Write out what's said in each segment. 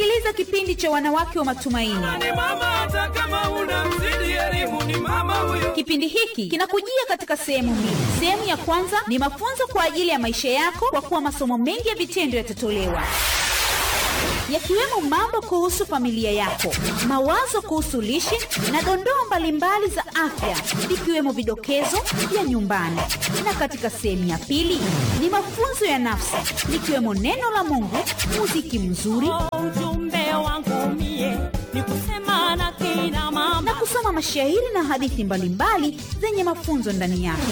unasikiliza kipindi cha wanawake wa matumaini. ni mama hata kama una mzidi elimu ni mama huyo Kipindi hiki kinakujia katika sehemu mbili. Sehemu ya kwanza ni mafunzo kwa ajili ya maisha yako, kwa kuwa masomo mengi ya vitendo yatatolewa yakiwemo mambo kuhusu familia yako, mawazo kuhusu lishe na dondoo mbalimbali za afya, ikiwemo vidokezo vya nyumbani. Na katika sehemu ya pili ni mafunzo ya nafsi, likiwemo neno la Mungu, muziki mzuri ujumbe wangu mie ni kusema na kina na mama kusoma mashairi na hadithi mbalimbali zenye mafunzo ndani yake.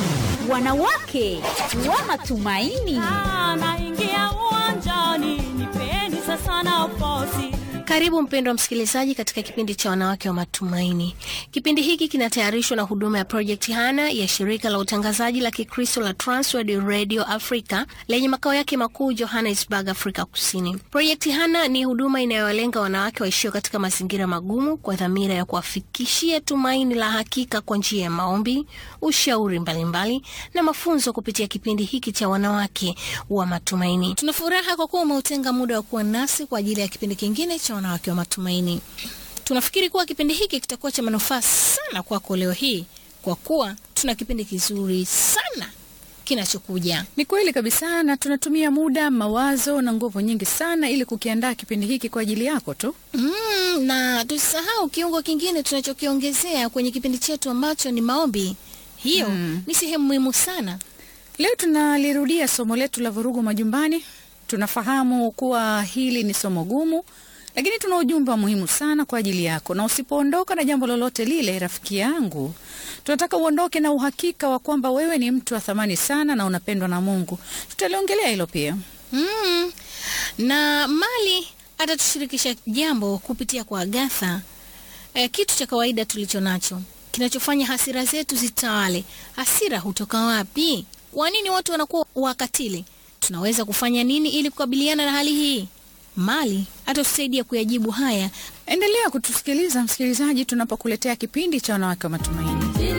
Wanawake wa matumaini. Ah, naingia uwanjani nipeni sasa nafasi Karibu mpendwa msikilizaji katika kipindi cha wanawake wa matumaini. Kipindi hiki kinatayarishwa na huduma ya Project Hana ya shirika la utangazaji la Kikristo la Transworld Radio Africa lenye makao yake makuu Johannesburg, Afrika Kusini. Project Hana ni huduma inayowalenga wanawake waishio katika mazingira magumu kwa dhamira ya kuwafikishia tumaini la hakika kwa njia ya maombi, ushauri mbalimbali na mafunzo kupitia kipindi hiki cha wanawake wa matumaini. Tuna furaha kwa kuwa umeutenga muda wa kuwa nasi kwa ajili ya kipindi kingine cha wanawake wa matumaini. Tunafikiri kuwa kipindi hiki kitakuwa cha manufaa sana kwako leo hii, kwa kuwa tuna kipindi kizuri sana kinachokuja. Ni kweli kabisa, na tunatumia muda, mawazo na nguvu nyingi sana ili kukiandaa kipindi hiki kwa ajili yako tu. Mm, na tusisahau kiungo kingine tunachokiongezea kwenye kipindi chetu ambacho ni maombi. Hiyo ni sehemu muhimu sana. Leo tunalirudia somo letu la vurugu majumbani. Tunafahamu kuwa hili ni somo gumu, lakini tuna ujumbe wa muhimu sana kwa ajili yako, na usipoondoka na jambo lolote lile, rafiki yangu, tunataka uondoke na uhakika wa kwamba wewe ni mtu wa thamani sana na unapendwa na Mungu. Tutaliongelea hilo pia. Mm. Na Mali atatushirikisha jambo kupitia kwa Agatha. E, kitu cha kawaida tulicho nacho kinachofanya hasira zetu zitawale. Hasira hutoka wapi? Kwa nini watu wanakuwa wakatili? Tunaweza kufanya nini ili kukabiliana na hali hii? Mali atatusaidia kuyajibu haya Endelea kutusikiliza msikilizaji, tunapokuletea kipindi cha wanawake wa matumaini. Jina